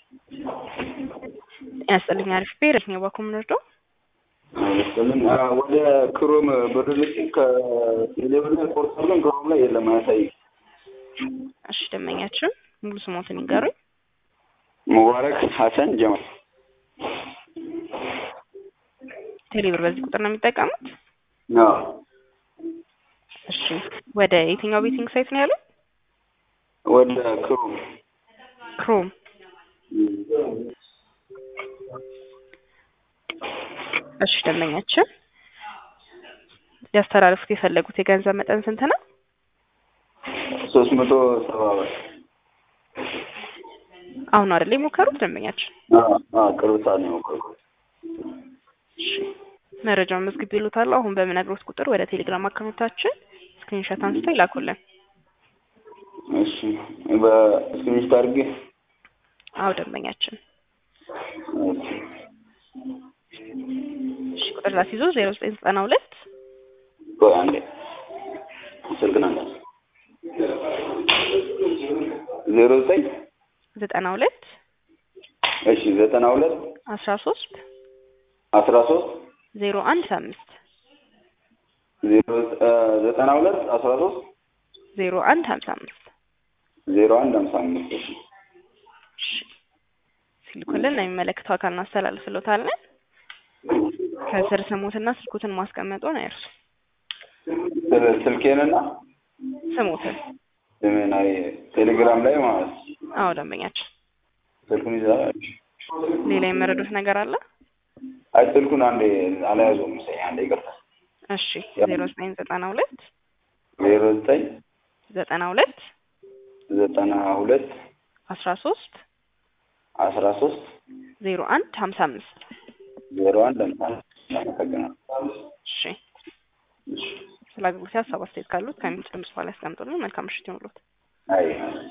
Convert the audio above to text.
ጤና ይስጥልኝ አሪፍ ብሄር የትኛው ባንክ የምንወስደው? መሰለኝ ወደ ክሮም ብር ልክ ከቴሌብር ላይ ቆርጥ አድርገን ክሮም ላይ የለም አያሳይም። እሺ ደንበኛችን ሙሉ ስሞትን ይንገሩኝ። ሙባረክ ሀሰን ጀማል ቴሌብር በዚህ ቁጥር ነው የሚጠቀሙት? አዎ እሺ ወደ የትኛው ቤቲንግ ሳይት ነው ያለው? ወደ ክሮም ክሮም እሺ ደንበኛችን ሊያስተላልፉት የፈለጉት የገንዘብ መጠን ስንት ነው? ሶስት መቶ ሰባ ብር አሁን አይደል የሞከሩት ደንበኛችን? አዎ አዎ ቅርብ ሰዓት ነው የሞከርኩት። እሺ መረጃውን መዝግብ ይሉታል። አሁን በምነግሮት ቁጥር ወደ ቴሌግራም አካውንታችን ስክሪንሾት አንስተው ይላኩልን። እሺ በስክሪንሾት አድርጌ አዎ ደንበኛችን እሺ እሺ ቁጥር ላስይዞ ዜሮ ዘጠኝ ዘጠና ሁለት ቆይ አንዴ ስልክ ናንዳ ዜሮ ዘጠኝ ዘጠና ሁለት እሺ ዘጠና ሁለት አስራ ሶስት አስራ ሶስት ዜሮ አንድ አምስት ዜሮ ዘጠና ሁለት አስራ ሶስት ዜሮ አንድ ሀምሳ አምስት ዜሮ አንድ ሀምሳ አምስት እሺ እሺ ሲልኩልን ለሚመለከተው አካል እናስተላልፍሎታለን። ከስር ስሙትና ስልኩትን ማስቀመጡን አይርሱ። ስል- ስልኬንና ስሙትን ስሜን አይ ቴሌግራም ላይ ማለት ነው። አዎ ደንበኛችን ስልኩን ይዛል። ሌላ የመረዱት ነገር አለ? አይ ስልኩን አንዴ አልያዘውም መሰለኝ። አንዴ ይቅርታ። እሺ ዜሮ ዘጠኝ ዘጠና ሁለት ዜሮ ዘጠኝ ዘጠና ሁለት ዘጠና ሁለት አስራ ሶስት አስራ ሶስት ዜሮ አንድ ሀምሳ አምስት ዜሮ አንድ አምሳ አመሰግናለሁ። እሺ ስለ አገልግሎት ሀሳብ አስተያየት ካሉት ከሚል ድምጽ በኋላ ያስቀምጡልን። መልካም ምሽት ይሁንልዎት። አይ